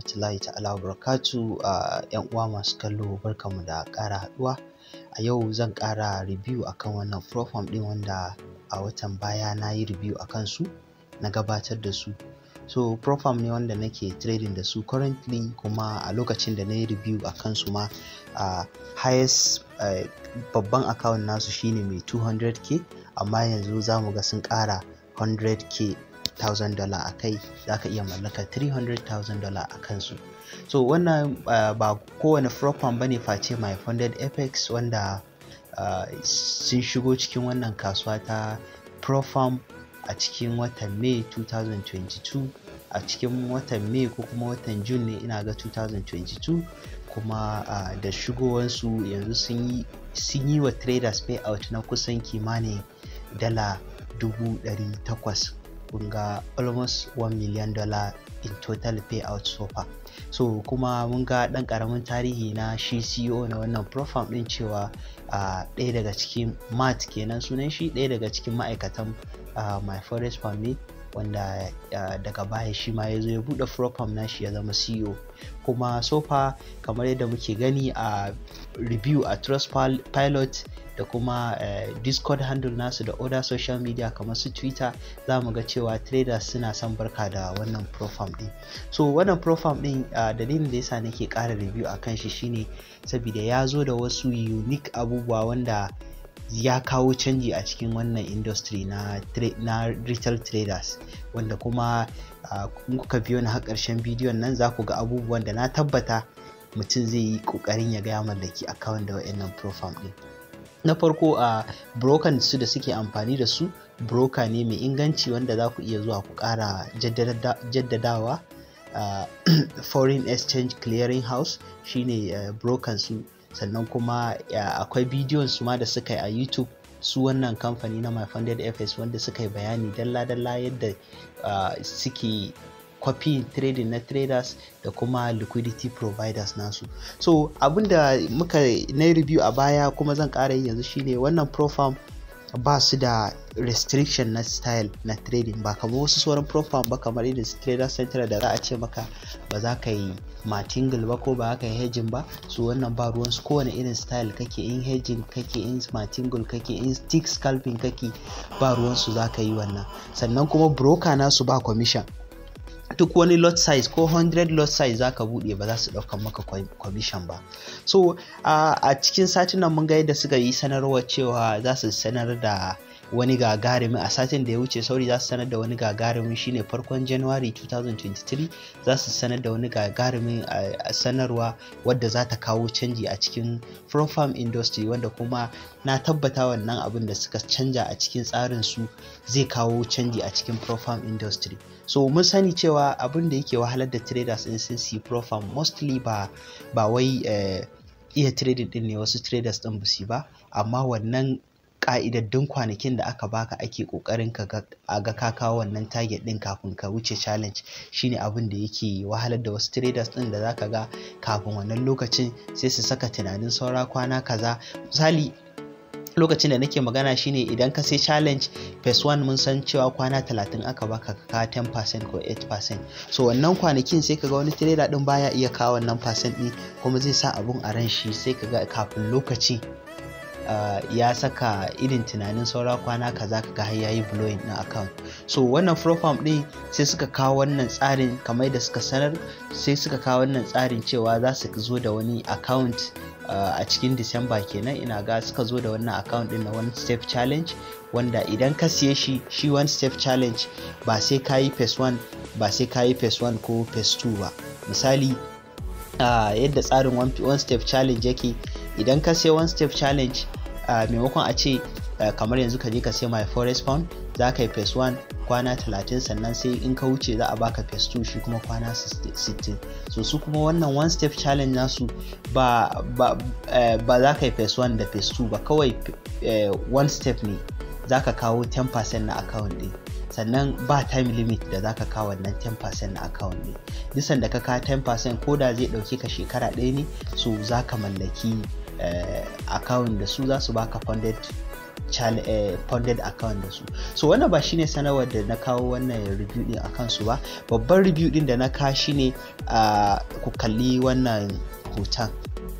rahmatullahi ta'ala wa barakatu a yan uwa masu kallo barkamu da ƙara haɗuwa a yau zan ƙara review akan wannan profam ɗin wanda a watan baya na yi review akan su na gabatar da su so profam ne wanda nake trading da su currently kuma a lokacin da na yi review a kansu ma a uh, highest uh, babban account nasu shine mai 200k amma yanzu za mu ga sun ƙara 100k $1,000 dollar a kai za ka iya mallaka $300,000 dollar a kansu so wannan uh, ba kowane profam bane face my funded apex wanda uh, sun shigo cikin wannan kasuwa ta profam a cikin watan may 2022 a cikin watan may ko kuma watan june ne ina ga 2022 kuma uh, da shigowansu yanzu sun yi wa traders payout na kusan kimanin dala dubu ɗari takwas ga almost 1 million dollar in total payout so far so kuma mun ga ɗan ƙaramin tarihi na shi CEO na wannan profam ɗin cewa ɗaya uh, daga cikin mat kenan sunan shi ɗaya daga cikin ma'aikatan uh, my forest farm ne wanda uh, daga baya shi ma ya zo ya buɗe profam nashi ya zama CEO kuma sofa kamar yadda muke gani a uh, review a trust pilot da kuma uh, discord handle nasu da other social media kamar su twitter za mu ga cewa traders suna son barka da wannan profam din so wannan profam din uh, dalilin da yasa nake ƙara review a kan shi shine saboda ya zo da wasu unique abubuwa wanda ya kawo canji a cikin wannan industry na, na retail traders wanda kuma uh, kuka biyo na har ƙarshen bidiyon nan za ku ga abubuwan da na tabbata mutum zai yi ƙoƙarin ya ga ya mallaki account da wa'annan profam din na farko a uh, broker su da suke amfani da su broker ne mai inganci wanda za ku iya zuwa ku ƙara jaddadawa uh, foreign exchange clearing house shine uh, broker su sannan kuma akwai bidiyon su ma da suka yi a youtube su wannan kamfani na my funded fs wanda suka yi bayani dalla-dalla yadda suke copy trading na traders da kuma liquidity providers nasu so abinda muka na review a baya kuma zan ƙara yi yanzu shine wannan profam ba su da restriction na style na trading ba kamar wasu sauran profam ba kamar irin su trader center da za a ce maka ba za ka yi martingale ba ko ba ka yi hedging ba su wannan ba ruwan su kowane irin style kake in hedging kake in martingale kake in stick scalping kake ba ruwan su za ka yi wannan sannan kuma broker nasu ba commission duk wani lot size ko 100 lot size zaka bude ba za su ɗaukan maka commission ba so uh, a cikin satin nan mun ga yadda suka yi sanarwa cewa za su sanar da wani gagarumi a satin da ya wuce sauri za su sanar da wani gagarumin shine farkon january 2023 za su sanar da wani gagarumin uh, sanarwa wadda za ta kawo canji a cikin farm industry wanda kuma na tabbata wannan abin da suka canja a cikin tsarin su zai kawo canji a cikin farm industry so mun sani cewa abin da yake wahalar da traders in sun si profam mostly ba ba wai uh, iya trading din ne wasu traders din busi ba amma wannan ka'idaddun kwanakin da aka baka ake kokarin ka a ga ka kawo wannan target din kafin ka wuce challenge shine abin da yake wahalar da wasu traders din da zaka ga kafin wannan lokacin sai su saka tunanin saura kwana kaza misali lokacin da nake magana shine idan ka sai challenge phase 1 mun san cewa kwana 30 aka baka ka 10% ko 8% so wannan kwanakin sai kaga wani trader din baya iya kawo wannan percent din kuma zai sa abun a ran shi sai kaga kafin lokaci Uh, ya saka irin tunanin saura kwana kaza kaga har yayi blowing na account so wannan profam din sai suka kawo wannan tsarin kamar da suka sanar sai suka kawo wannan tsarin cewa za su zo da wani account uh, a cikin disamba kenan ina ga suka zo da wannan account din na one step challenge wanda idan ka siye shi shi one step challenge ba sai ka yi phase 1 ba sai ka yi phase 1 ko phase 2 ba misali uh, yadda tsarin one, one step challenge yake idan ka sai one step challenge Uh, maimakon a ce uh, kamar yanzu ka je ka sai my forest pound za ka yi phase 1 kwana 30 sannan sai in ka wuce za a baka phase 2 shi kuma kwana 60 so su kuma wannan one step challenge nasu ba ba, uh, ba za ka yi phase 1 da phase 2 ba kawai one step ne za ka kawo 10% na account ɗin sannan ba time limit da zaka kawo wannan 10% na account ne nisan da ka kawo 10% ko da zai dauke ka shekara ɗaya ne so za ka mallaki uh, account da su za su baka funded uh, funded account da su so wannan ba shine sanarwar da na kawo wannan review din akan su ba babban review din da na ka shine uh, ku kalli wannan hoton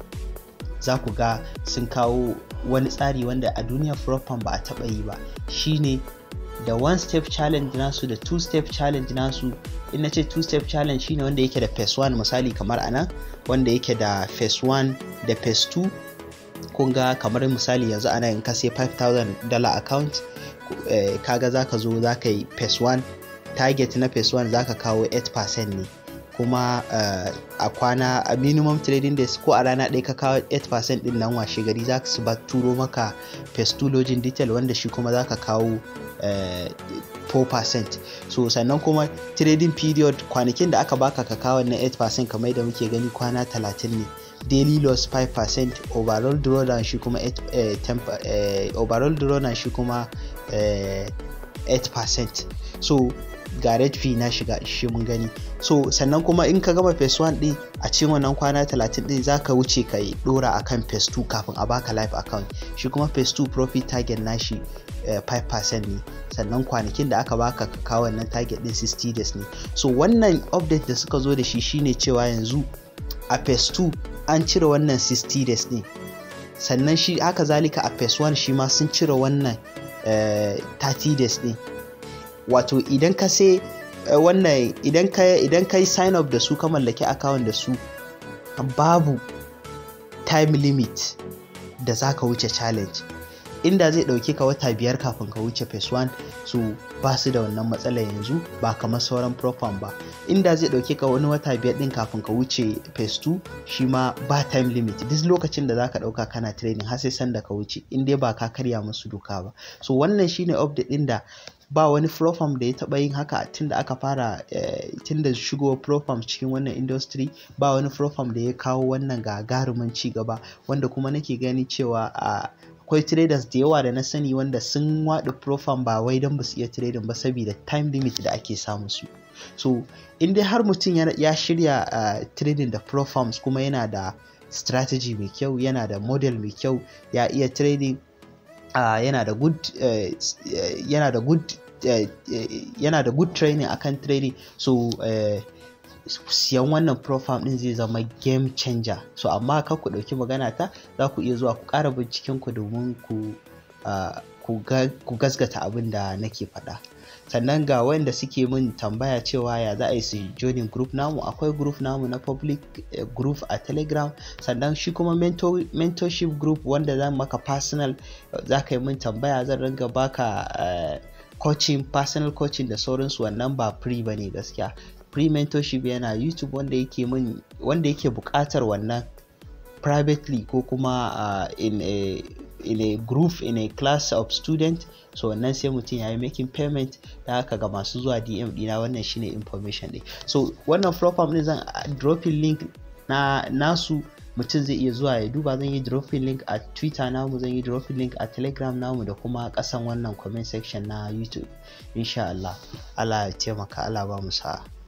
za ku ga sun kawo wani tsari wanda a duniyar Profan ba a taɓa yi ba shine da one step challenge nasu da two step challenge nasu in na ce two step challenge shine wanda yake da phase 1 misali kamar anan wanda yake da phase 1 da phase 2 kun ga kamar misali yanzu ana in ka sai 5000 dollar account eh, kaga zaka zo zaka yi phase 1 target na phase 1 zaka kawo 8% ne kuma uh, a kwana a minimum trading days ko a rana ɗaya ka kawo 8% din nan washe gari za su ba turo maka phase 2 login detail wanda shi kuma za ka kawo uh, 4% so sannan kuma trading period kwanakin da aka baka ka kawo na 8% kamar da muke gani kwana 30 ne daily loss 5% overall drawdown shi kuma 8, eh, 10, eh, overall drawdown shi kuma eh, 8% so ga red fee na shiga shi mun gani so sannan kuma in ka gama phase 1 din a cikin wannan kwana 30 din zaka wuce ka yi dora akan phase 2 kafin a baka live account shi kuma phase 2 profit target nashi uh, 5% ne sannan kwanakin da aka baka ka kawo wannan target din 60 days ne so wannan update da suka zo da shi shine cewa yanzu a phase 2 an cire wannan 60 days ne sannan shi haka zalika a phase 1 shi ma sun cire wannan uh, 30 days ne wato idan ka sai wannan idan ka idan ka yi sign up da su ka mallaki account da su babu time limit da za ka wuce challenge inda zai ɗauke ka wata biyar kafin ka wuce phase 1 so ba su da wannan matsala yanzu ba kamar sauran profan ba inda zai ɗauke ka wani wata biyar ɗin kafin ka wuce phase 2 shi ma ba time limit duk lokacin da zaka ɗauka kana training har sai sanda ka wuce in dai ba ka karya musu doka ba so wannan shine update ɗin da ba wani profam da ya taba yin haka tun da aka fara tun da shigo profam cikin wannan industry ba wani profam da ya kawo wannan gagarumin ci gaba wanda kuma nake gani cewa akwai traders da yawa da na sani wanda sun waɗa profam ba wai don ba su iya trading ba saboda time limit da ake samu su so in dai har mutum ya shirya trading da profams kuma yana da strategy mai kyau yana da model mai kyau ya iya trading Uh, yana da good uh, yana da good uh, yana da good training akan trading so siyan wannan profile din zai zama game changer so amma kar ku ɗauki magana ta za ku iya zuwa ku ƙara binciken ku domin ku ku gasgata abin da nake faɗa sannan ga wanda suke min tambaya cewa ya za a yi su joining group namu akwai group namu na public uh, group a telegram sannan shi kuma mentor, mentorship group wanda zan maka personal uh, za ka yi min tambaya zan ringa baka uh, coaching personal coaching da sauransu wannan ba free ba ne gaskiya free mentorship yana youtube wanda yake min wanda yake buƙatar wannan privately ko kuma in a in a group in a class of student so wannan sai mutum ya yi making payment da haka ga masu zuwa dm dina wannan shine information ɗin so wannan platform ɗin zan dropping link na nasu mutum zai iya zuwa ya duba zan yi dropping link a twitter namu zan yi dropping link a telegram namu da kuma kasan wannan comment section na youtube insha Allah Allah ya taimaka Allah ba mu sa'a